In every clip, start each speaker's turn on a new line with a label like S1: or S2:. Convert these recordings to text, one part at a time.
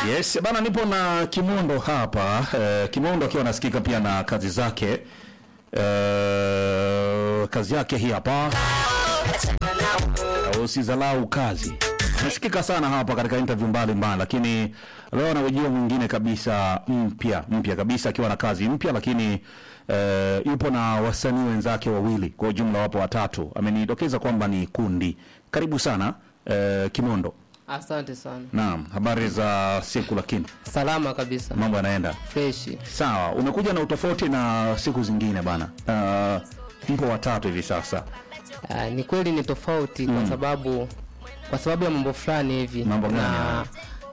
S1: Yes, bana nipo na Kimondo hapa. Eh, Kimondo akiwa anasikika pia na kazi zake. Eh, kazi yake hii hapa. Usizalau kazi. Nasikika sana hapa katika interview mbalimbali, lakini leo na ujio mwingine kabisa mpya mpya kabisa akiwa na kazi mpya, lakini eh, yupo na wasanii wenzake wawili, kwa ujumla wapo watatu. Amenidokeza kwamba ni kundi. Karibu sana eh, Kimondo.
S2: Asante sana.
S1: Naam, habari za siku lakini
S2: Salama kabisa.
S1: mambo yanaenda
S2: Freshi.
S1: sawa. Umekuja na utofauti na siku zingine bana. Uh, mpo watatu hivi sasa,
S2: Ah, ni kweli ni tofauti kwa sababu kwa sababu ya mambo fulani hivi.
S1: Mambo gani
S2: Na
S1: hayo?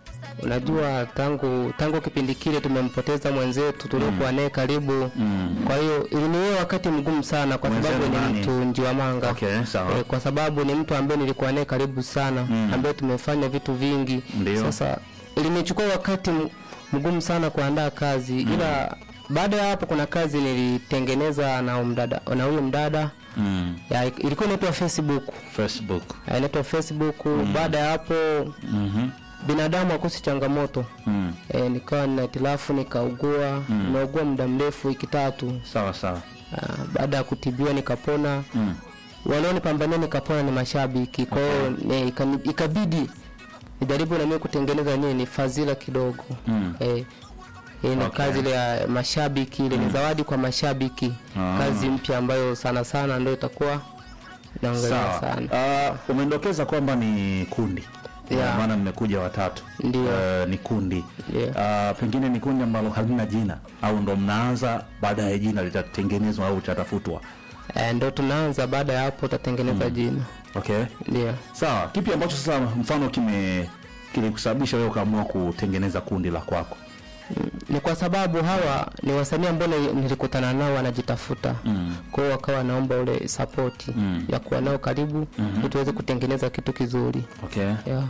S2: unajua tangu tangu kipindi kile tumempoteza mwenzetu tuliokuwa naye karibu. Kwa hiyo iliniwe wakati mgumu sana kwa
S1: Mwenzenu
S2: sababu ni
S1: nani?
S2: mtu Njiwamanga.
S1: Okay, sawa.
S2: Eh, kwa sababu ni mtu ambaye nilikuwa naye karibu sana ambaye tumefanya vitu vingi.
S1: Ndio.
S2: Sasa ilinichukua wakati m- mgumu sana kuandaa kazi ila baada ya hapo kuna kazi nilitengeneza na mdada na huyo mdada
S1: mm.
S2: ya, ilikuwa inaitwa Facebook
S1: Facebook
S2: Ya, inaitwa Facebook baada ya hapo
S1: mm
S2: binadamu akosi changamoto
S1: mm.
S2: e, nikawa nina hitilafu nikaugua nimeugua muda mrefu wiki tatu
S1: sawa sawa
S2: Ah, baada ya kutibiwa nikapona
S1: mm.
S2: wanaonipambania nikapona ni mashabiki kwa hiyo ni- ikani- ikabidi nijaribu na mimi kutengeneza nini fadhila kidogo
S1: Mm.
S2: eh, hii ni
S1: Okay.
S2: kazi ile ya mashabiki ile ni zawadi kwa mashabiki
S1: Ah.
S2: kazi mpya ambayo sana sana ndio itakuwa naongelea
S1: Sawa.
S2: sana
S1: Uh, umendokeza kwamba ni kundi
S2: Yeah.
S1: maana mmekuja watatu
S2: Ndio.
S1: Uh, ni kundi
S2: Yeah.
S1: uh, pengine ni kundi ambalo halina jina au ndo mnaanza baadaye jina litatengenezwa au litatafutwa
S2: eh, ndo tunaanza baada ya hapo utatengeneza jina
S1: okay
S2: ndio
S1: sawa kipi ambacho sasa mfano kime kilikusababisha wewe ukaamua kutengeneza kundi la kwako
S2: ni kwa sababu hawa ni wasanii ambao ni- nilikutana nao wanajitafuta
S1: Mm.
S2: kwa hiyo wakawa naomba ule sapoti
S1: Mm.
S2: ya kuwa nao karibu ili tuweze kutengeneza kitu kizuri
S1: okay
S2: yeah.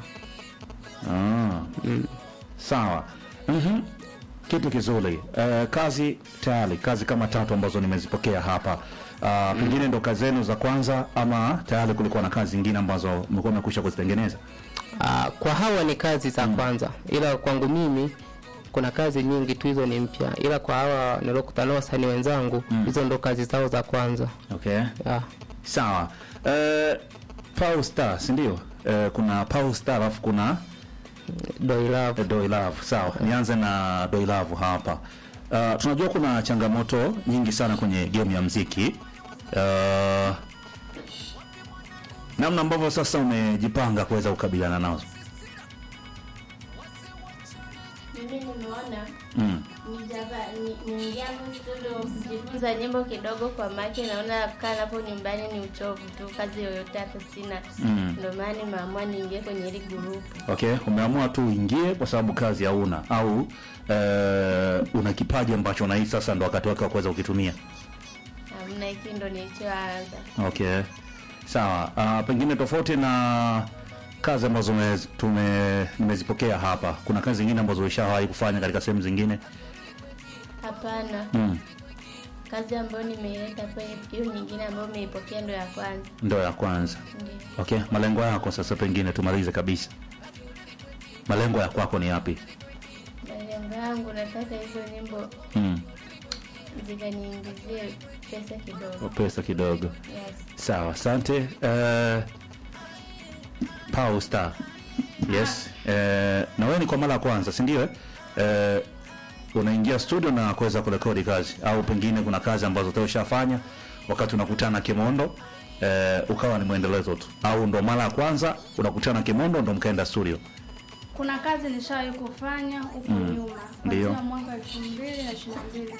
S1: ah. sawa mm kitu kizuri uh, kazi tayari kazi kama tatu ambazo nimezipokea hapa uh, pengine ndo kazi zenu za kwanza ama tayari kulikuwa na kazi zingine ambazo mlikuwa mmekwisha kuzitengeneza
S2: Ah, kwa hawa ni kazi za kwanza ila kwangu mimi kuna kazi nyingi tu hizo ni mpya ila kwa hawa niliokutana nao wasanii wenzangu hizo ndo kazi zao za kwanza
S1: okay
S2: yeah.
S1: sawa uh, Power Star si ndio uh, kuna Power Star alafu kuna
S2: Doi Love.
S1: Doi Love. Sawa, nianze na Doi Love hapa. Uh, tunajua kuna changamoto nyingi sana kwenye game ya mziki. Uh, namna ambavyo sasa umejipanga kuweza kukabiliana nazo.
S3: Mimi nimeona
S1: Mm.
S3: nijava- ni- niingia hapo studio kujifunza nyimbo kidogo kwa make, naona kaa napo nyumbani ni uchovu tu, kazi yoyote hata sina.
S1: Mm.
S3: Ndio maana nimeamua niingie kwenye hili grupu.
S1: Okay, umeamua tu uingie kwa sababu kazi hauna au uh, una kipaji ambacho unahisi sasa ndo wakati wake wa kuweza kukitumia.
S3: Hamna, hiki ndo nilichoanza.
S1: Okay, sawa. Uh, pengine tofauti na kazi ambazo ume- tume nimezipokea hapa, kuna kazi zingine ambazo ulishawahi kufanya katika sehemu zingine?
S3: Hapana,
S1: Mm.
S3: kazi ambayo nimeileta hapa, hiyo nyingine ambayo umeipokea ndo ya kwanza.
S1: Ndo ya kwanza.
S3: Ndio.
S1: Okay, malengo yako sasa, pengine tumalize kabisa, malengo ya kwako ni yapi?
S3: Malengo yangu nataka hizo nyimbo
S1: Mm.
S3: zikaniingizie pesa kidogo.
S1: Pesa kidogo.
S3: Yes.
S1: Sawa, asante. Uh, Power Star. Yes. Uh, na wewe ni kwa mara ya kwanza, si ndio? Uh, unaingia studio na kuweza kurekodi kazi au pengine kuna kazi ambazo tayari ushafanya wakati unakutana na Kimondo uh, ukawa ni mwendelezo tu au ndo mara ya kwanza unakutana na Kimondo ndo mkaenda studio?
S4: Kuna kazi nishawahi kufanya huko nyuma
S1: Ndio.
S4: kuanzia mwaka elfu mbili na ishirini na mbili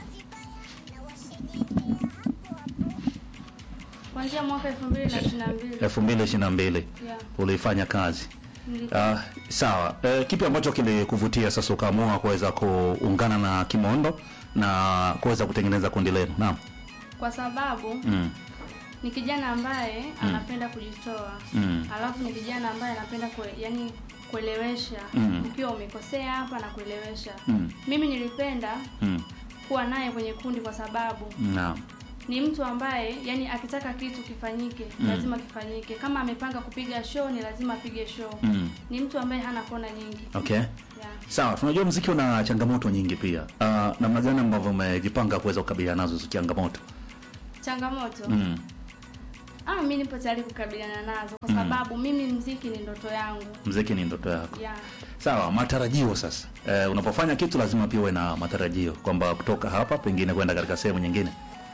S4: kuanzia mwaka elfu mbili na ishirini na mbili
S1: 2022
S4: Yeah.
S1: uliifanya kazi.
S4: Nili-
S1: Uh, sawa. Uh, kipi ambacho kilikuvutia sasa ukaamua kuweza kuungana na Kimondo na kuweza kutengeneza kundi lenu? Naam.
S4: kwa sababu
S1: Mm.
S4: ni kijana ambaye anapenda kujitoa
S1: Mm.
S4: alafu ni kijana ambaye anapenda kue, yani kuelewesha
S1: Mm.
S4: ukiwa umekosea hapa na kuelewesha
S1: Mm.
S4: mimi nilipenda
S1: Mm.
S4: kuwa naye kwenye kundi kwa sababu
S1: Naam.
S4: ni mtu ambaye yani akitaka kitu kifanyike lazima kifanyike. Kama amepanga kupiga show ni lazima apige show.
S1: Mm.
S4: Ni mtu ambaye hana kona nyingi.
S1: Okay.
S4: Yeah.
S1: Sawa, tunajua mziki una changamoto nyingi pia. Uh, namna gani ambavyo umejipanga kuweza kukabiliana nazo hizo changamoto?
S4: Changamoto.
S1: Mm.
S4: Ah, mimi nipo tayari kukabiliana nazo kwa sababu mimi mziki ni ndoto yangu.
S1: Mziki ni ndoto yako.
S4: Yeah.
S1: Sawa, matarajio sasa. Eh, unapofanya kitu lazima pia uwe na matarajio kwamba kutoka hapa pengine kwenda katika sehemu nyingine.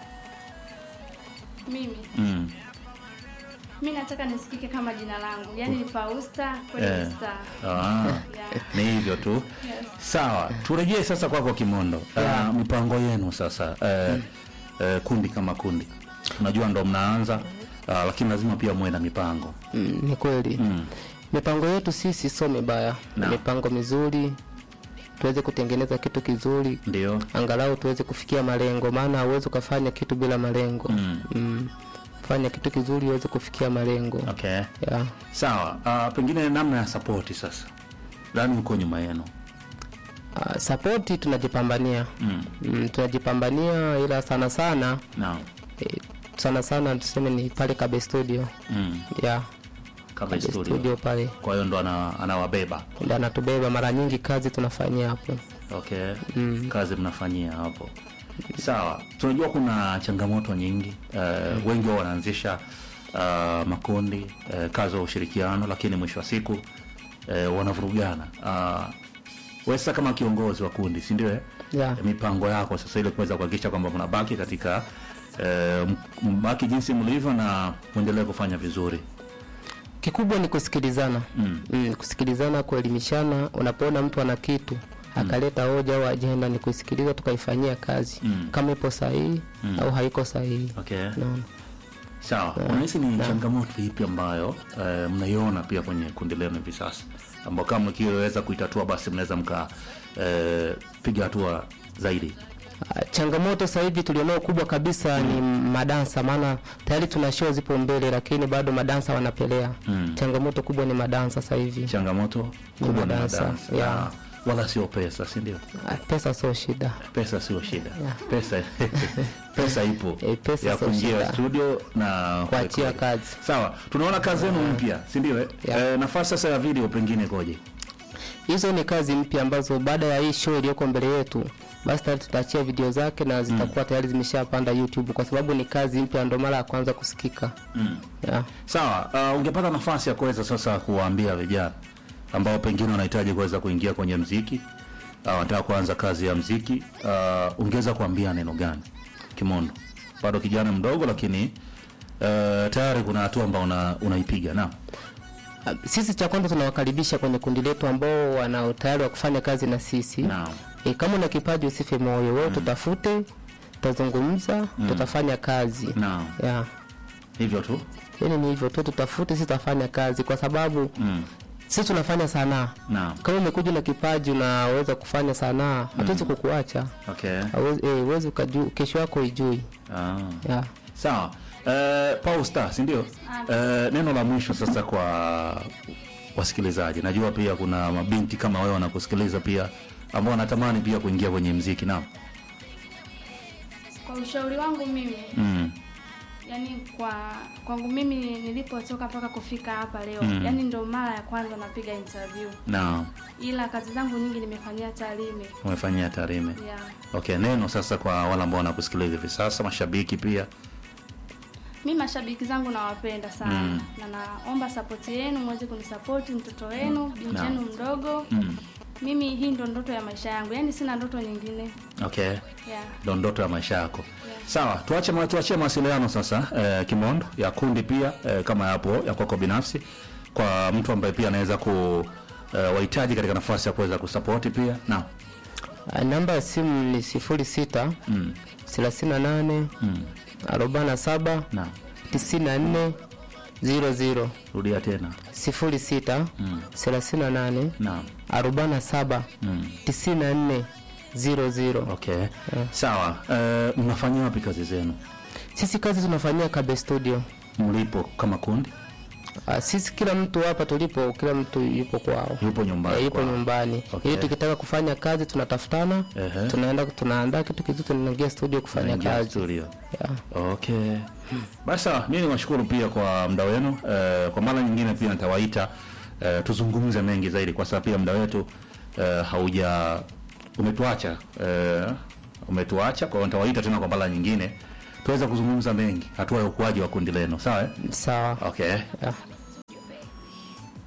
S4: Mimi
S1: Mm.
S4: mimi nataka nisikike kama jina langu. Yaani ni Fausta kweli
S1: Eh.
S4: ni star.
S1: Ah,
S4: Yeah.
S1: ni hivyo tu.
S4: Yes.
S1: Sawa, turejee sasa kwako Kimondo.
S2: Yeah.
S1: Uh, mipango yenu sasa eh, eh, kundi kama kundi, unajua ndo mnaanza uh, lakini lazima pia muwe na mipango
S2: Mm, ni kweli
S1: mm.
S2: mipango yetu sisi sio mibaya
S1: Na.
S2: ni mipango mizuri tuweze kutengeneza kitu kizuri
S1: Ndio
S2: angalau tuweze kufikia malengo maana hauwezi ukafanya kitu bila malengo
S1: Mm.
S2: Mm. fanya kitu kizuri uweze kufikia malengo
S1: okay.
S2: yeah.
S1: Sawa, uh, pengine namna ya sapoti sasa, nani uko nyuma yenu?
S2: uh, sapoti tunajipambania
S1: mm.
S2: mm, tunajipambania ila sana sana
S1: Naam.
S2: eh, sana sana tuseme ni pale kabe studio
S1: Mm.
S2: yeah.
S1: Kabe
S2: kabe
S1: studio.
S2: studio pale
S1: Kwa hiyo ndo ana, anawabeba
S2: ndo anatubeba mara nyingi kazi tunafanyia hapo
S1: okay.
S2: Mm.
S1: Kazi mnafanyia hapo sawa. Tunajua kuna changamoto nyingi uh, wengi wao wanaanzisha uh, makundi uh, kazi wa ushirikiano, lakini mwisho wa siku uh, wanavurugana. Uh, wewe sasa kama kiongozi wa kundi, si ndio? eh?
S2: yeah.
S1: mipango yako sasa ili kuweza kuhakikisha kwamba mnabaki katika eh, m- mbaki jinsi mlivyo na muendelee kufanya vizuri
S2: kikubwa ni kusikilizana
S1: mm.
S2: mm, kusikilizana kuelimishana unapoona mtu ana kitu akaleta hoja au ajenda ni kuisikiliza tukaifanyia kazi
S1: Mm.
S2: kama ipo sahihi au haiko sahihi
S1: okay.
S2: naona
S1: sawa unahisi ni changamoto ipi ambayo eh, mnaiona pia kwenye kundi lenu hivi sasa ambao kama mkiweza kuitatua basi mnaweza mka eh, piga hatua zaidi
S2: Ah, changamoto sasa hivi tulionao kubwa kabisa ni madansa maana tayari tuna show zipo mbele lakini bado madansa wanapelea
S1: Mm.
S2: changamoto kubwa ni madansa sasa hivi
S1: changamoto kubwa ni
S2: madansa,
S1: madansa
S2: yeah.
S1: Na wala sio pesa si ndio
S2: Ah, pesa sio shida
S1: pesa sio shida pesa pesa ipo
S2: Eh, pesa
S1: ya
S2: sio
S1: kuingia
S2: shida.
S1: studio na
S2: kuachia
S1: kurekodi.
S2: kazi
S1: sawa tunaona kazi yenu mpya si ndio eh?
S2: Yeah.
S1: Eh, nafasi sasa ya video pengine koje
S2: hizo ni kazi mpya ambazo baada ya hii show iliyoko mbele yetu basi tayari tutaachia video zake na zitakuwa tayari zimeshapanda youtube kwa sababu ni kazi mpya ndo mara ya kwanza kusikika
S1: mm.
S2: yeah.
S1: sawa uh, ungepata nafasi ya kuweza sasa kuwaambia vijana ambao pengine wanahitaji kuweza kuingia kwenye mziki uh, wanataka kuanza kazi ya mziki uh, ungeweza kuambia neno gani kimondo bado kijana mdogo lakini uh, tayari kuna hatua ambao una, unaipiga na
S2: Ah, sisi cha kwanza tunawakaribisha kwenye kundi letu ambao wana utayari wa kufanya kazi na sisi
S1: Naam.
S2: e, kama una kipaji usife moyo wewe tutafute tutazungumza tutafanya kazi
S1: Naam.
S2: yeah.
S1: hivyo tu
S2: yani ni hivyo tu tutafute sisi tutafanya kazi kwa sababu
S1: mm.
S2: sisi tunafanya sanaa
S1: Naam.
S2: kama umekuja na kipaji unaweza kufanya sanaa hatuwezi kukuacha
S1: okay
S2: Hauwezi- eh, huwezi ukaju kesho yako ijui
S1: ah.
S2: yeah.
S1: sawa uh, Paul Star si ndio uh, neno la mwisho sasa kwa wasikilizaji najua pia kuna mabinti kama wewe wanakusikiliza pia ambao wanatamani pia kuingia kwenye mziki naam
S4: Kwa ushauri wangu mimi
S1: mm.
S4: yani kwa kwangu mimi nilipotoka mpaka kufika hapa leo
S1: Mm.
S4: yani ndo mara ya kwanza napiga interview
S1: naam
S4: ila kazi zangu nyingi nimefanyia Tarime
S1: umefanyia Tarime
S4: yeah.
S1: okay neno sasa kwa wale ambao wanakusikiliza hivi sasa mashabiki pia
S4: mi mashabiki zangu nawapenda sana
S1: Mm.
S4: na naomba sapoti yenu mweze kunisapoti mtoto wenu binti
S1: Naam.
S4: yenu mdogo
S1: mm.
S4: mimi hii ndo ndoto ya maisha yangu yani sina ndoto nyingine
S1: okay
S4: yeah.
S1: ndo ndoto ya maisha yako sawa tuache ma- tuachie mawasiliano sasa eh, kimondo ya kundi pia eh, kama yapo ya kwako binafsi kwa mtu ambaye pia anaweza ku eh, wahitaji katika nafasi ya kuweza kusapoti pia na
S2: Ah, namba ya simu ni sifuri sita
S1: mm.
S2: thelathini na nane
S1: mm.
S2: arobaini na saba
S1: na
S2: tisini na nne ziro ziro
S1: rudia tena
S2: sifuri sita
S1: Mm.
S2: thelathini na nane
S1: na
S2: arobaini na saba
S1: mm.
S2: tisini na nne ziro ziro
S1: okay sawa eh, mnafanyia wapi kazi zenu
S2: sisi kazi tunafanyia kabe studio
S1: mlipo kama kundi
S2: Ah, sisi kila mtu hapa tulipo, kila mtu yupo kwao.
S1: Yupo nyumbani.
S2: Eh, yupo
S1: kwao.
S2: nyumbani
S1: Okay.
S2: ili tukitaka kufanya kazi tunatafutana
S1: Ehe.
S2: tunaenda tunaandaa kitu kizuri tunaingia studio kufanya
S1: Naingia
S2: kazi
S1: studio.
S2: yeah.
S1: Okay. Basi sawa, mimi niwashukuru pia kwa muda wenu. Eh, kwa mara nyingine pia nitawaita eh, tuzungumze mengi zaidi kwa sababu pia muda wetu eh, hauja umetuacha eh, umetuacha kwa hiyo nitawaita tena kwa mara nyingine tuweze kuzungumza mengi hatua ya ukuaji wa kundi lenu. Sawa? eh?
S2: sawa
S1: Okay.
S2: yeah.